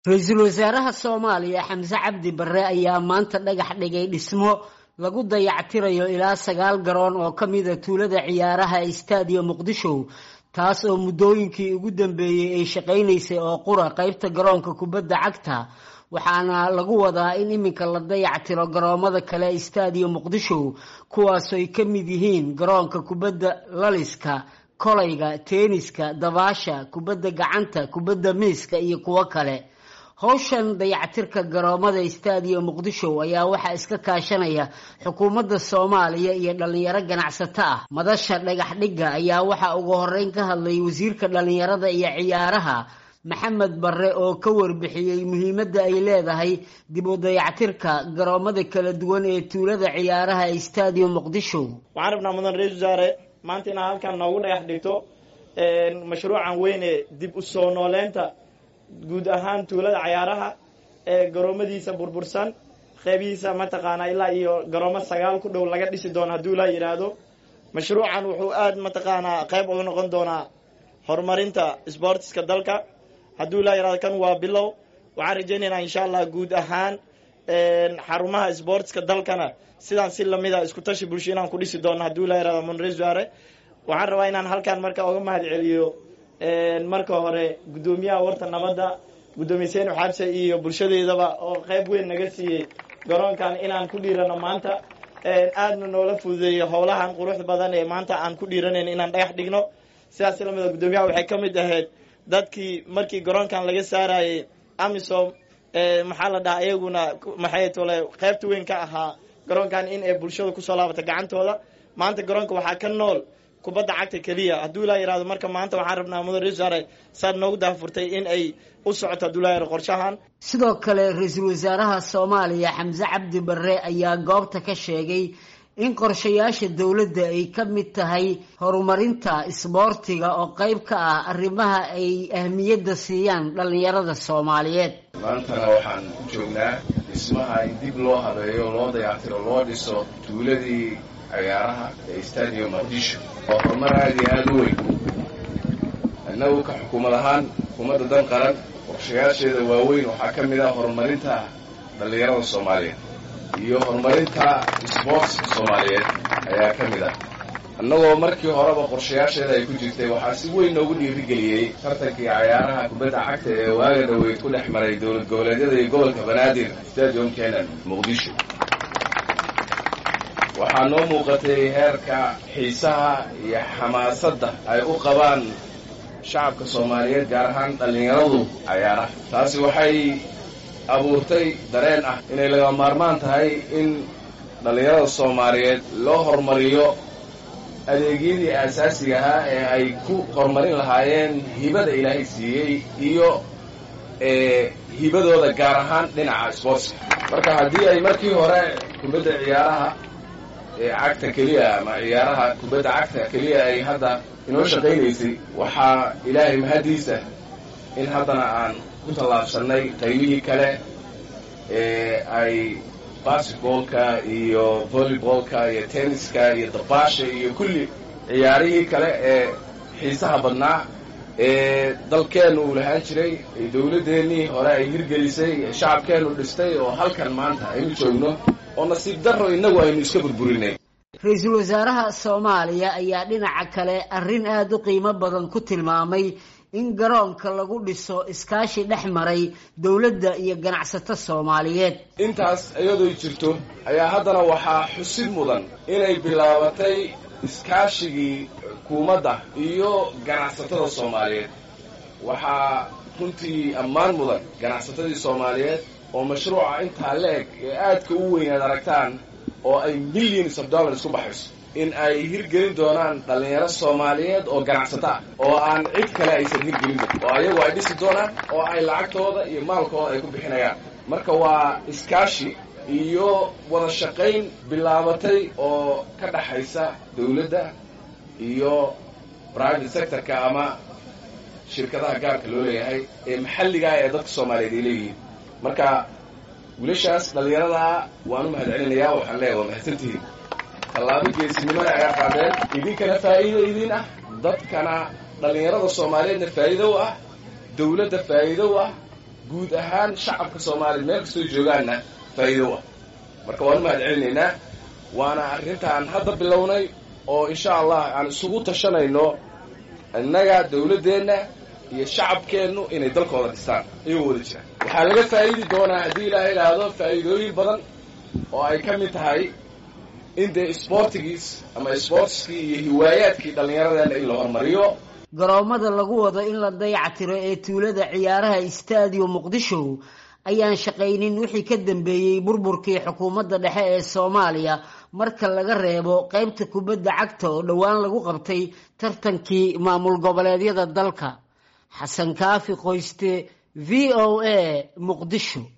ra-iisul wasaaraha soomaaliya xamse cabdi barre ayaa maanta dhagax dhigay dhismo lagu dayactirayo ilaa sagaal garoon oo ka mida tuulada ciyaaraha ee staadiyo muqdisho taas oo muddooyinkii ugu dambeeyey ay shaqaynaysay oo qura qeybta garoonka kubadda cagta waxaana lagu wadaa in iminka la dayactiro garoomada kale ee staadiyo muqdisho kuwaasoo ay ka mid yihiin garoonka kubadda laliska kolayga teeniska dabaasha kubadda gacanta kubadda miiska iyo kuwo kale howshan dayactirka garoomada staadiyo muqdisho ayaa waxaa iska kaashanaya xukuumadda soomaaliya iyo dhalinyaro ganacsato ah madasha dhagax dhigga ayaa waxaa ugu horeyn ka hadlay wasiirka dhalinyarada iyo ciyaaraha maxamed barre oo ka warbixiyey muhiimadda ay leedahay dib u dayactirka garoomada kala duwan ee tuulada ciyaaraha ee staadiyo muqdisho waxaan rabnaa mudan ra-isul wasaare maanta inaad halkan noogu dhagax dhigto mashruucan weyne dib u soo nooleynta guud ahaan tuulada cayaaraha ee garoomadiisa burbursan qeybihiisa mataqaanaa ilaa iyo garoomo sagaal ku dhow laga dhisi doono hadduu ilaa yidhaahdo mashruucan wuxuu aad mataqaanaa qeyb uga noqon doonaa horumarinta sboortiska dalka hadduu ilaa yidhahdo kan waa bilow waxaan rajaynaynaa insha allah guud ahaan xarumaha sboortiska dalkana sidaan si lamida isku tashi bulsho inaan ku dhisi doono hadduu ilaa yihahdo monresuare waxaan rabaa inaan halkan marka uga mahad celiyo marka hore guddoomiyaha warta nabadda guddoomiye seenu xabse iyo bulshadeedaba oo qeyb weyn naga siiyey garoonkan inaan ku dhiirano maanta aadna noola fududeeyey howlahan quruxda badan ee maanta aan ku dhiiranayn inaan dhagax dhigno sidaas lamida guddoomiyaha waxay ka mid ahayd dadkii markii garoonkan laga saarayey amisom maxaa la dhahaa iyaguna maxay tole qeybta weyn ka ahaa garoonkan in ay bulshada kusoo laabata gacantooda maanta garoonka waxaa ka nool kubadda cagta keliya hadduu ilaa yihahdo marka maanta waxaan rabnaa mudan resare saad noogu daafurtay in ay u socoto hadduu ilaa yihahdo qorshahan sidoo kale ra-iisul wasaaraha soomaaliya xamse cabdi barre ayaa goobta ka sheegay in qorshayaasha dowladda ay ka mid tahay horumarinta isboortiga oo qeyb ka ah arrimaha ay ahmiyadda siiyaan dhallinyarada soomaaliyeed maantana waxaan u joognaa dhismaha in dib loo habeeyo loo dayactiro loo dhiso tuuladii ciyaaraha ee stadium muqdisho waa horumar aada iyo aada u weyn innagu ka xukuumad ahaan xukuumadda dan qaran qorshayaasheeda waaweyn waxaa ka mid ah horumarinta dhallinyarada soomaaliyeed iyo horumarinta sboortska soomaaliyeed ayaa ka mid ah annagoo markii horeba qorshayaasheeda ay ku jirtay waxaa si weyn noogu dhiirigeliyey tartankii cayaaraha kubadda cagta ee waaga dhaweyd ku dhex maray dowlad goboleedyada iyo gobolka banaadir stadium kenan muqdisho waxaa noo muuqatay heerka xiisaha iyo xamaasadda ay u qabaan shacabka soomaaliyeed gaar ahaan dhallinyaradu cayaaraha taasi waxay abuurtay dareen ah inay laga maarmaan tahay in dhallinyarada soomaaliyeed loo horumariyo adeegyadii aasaasiga ahaa ee ay ku horumarin lahaayeen hibada ilaahay siiyey iyo hibadooda gaar ahaan dhinaca sboortska marka haddii ay markii hore kubadda ciyaaraha cagta keliya ama ciyaaraha kubadda cagta keliya ay hadda inoo shaqaynaysay waxaa ilaahay mahaddiisa in haddana aan ku tallaabsannay qaybihii kale ee ay basketboolka iyo volleyboolka iyo tenniska iyo dabaasha iyo kulli ciyaarihii kale ee xiisaha badnaa ee dalkeennu uu lahaan jiray ee dowladdeennii hore ay hirgelisay ee shacabkeennu dhistay oo halkan maanta aynu joogno oo nasiib darro innagu aynu iska burburinay ra-iisul wasaaraha soomaaliya ayaa dhinaca kale arrin aada u qiimo badan ku tilmaamay in garoonka lagu dhiso iskaashi dhex maray dowladda iyo ganacsato soomaaliyeed intaas iyadoo jirto ayaa haddana waxaa xusid mudan inay bilaabatay iskaashigii xukuumadda iyo ganacsatada soomaaliyeed waxaa runtii ammaan mudan ganacsatadii soomaaliyeed oo mashruuca intaa la-eg ee aadka u weyn aad aragtaan oo ay millions of dollars ku baxayso in ay hirgelin doonaan dhallinyaro soomaaliyeed oo ganacsato ah oo aan cid kale aysan hirgelin oo ayagu ay dhisi doonaan oo ay lacagtooda iyo maalkooda ay ku bixinayaan marka waa iskaashi iyo wada shaqayn bilaabatay oo ka dhaxaysa dawladda iyo private sectorka ama shirkadaha gaarka loo leeyahay ee maxalligaa ee dadka soomaaliyeed ay leeyihiin marka wiilashaas dhallinyaradaa waan u mahad celinayaa waxaan leeyahay waa mahadsantihiin tallaabo geesinimada ayaa qaadeen idinkana faa'iido idin ah dadkana dhallinyarada soomaaliyeedna faa'iido u ah dawladda faa'iido u ah guud ahaan shacabka soomaaliya meel kastoo joogaanna faa'iido ah marka waan u mahad celinaynaa waana arrintaan hadda bilownay oo insha allah aan isugu tashanayno innaga dawladdeenna iyo shacabkeennu inay dalkooda dhistaan iyagoo wada jiraan waxaa laga faa'idi doonaa haddii ilaaha idhaahdo faa'iidooyin badan oo ay ka mid tahay in dee isboortigiis ama isboortiskii iyo hiwaayaadkii dhallinyaradeenna in la hormariyo garoomada lagu wado in la dayactiro ee tuulada ciyaaraha istaadiyo muqdisho ayaan shaqaynin wixii ka dambeeyey burburkii xukuumadda dhexe ee soomaaliya marka laga reebo qaybta kubadda cagta oo dhowaan lagu qabtay tartankii maamul goboleedyada dalka xasan kaafi qoyste v o a muqdisho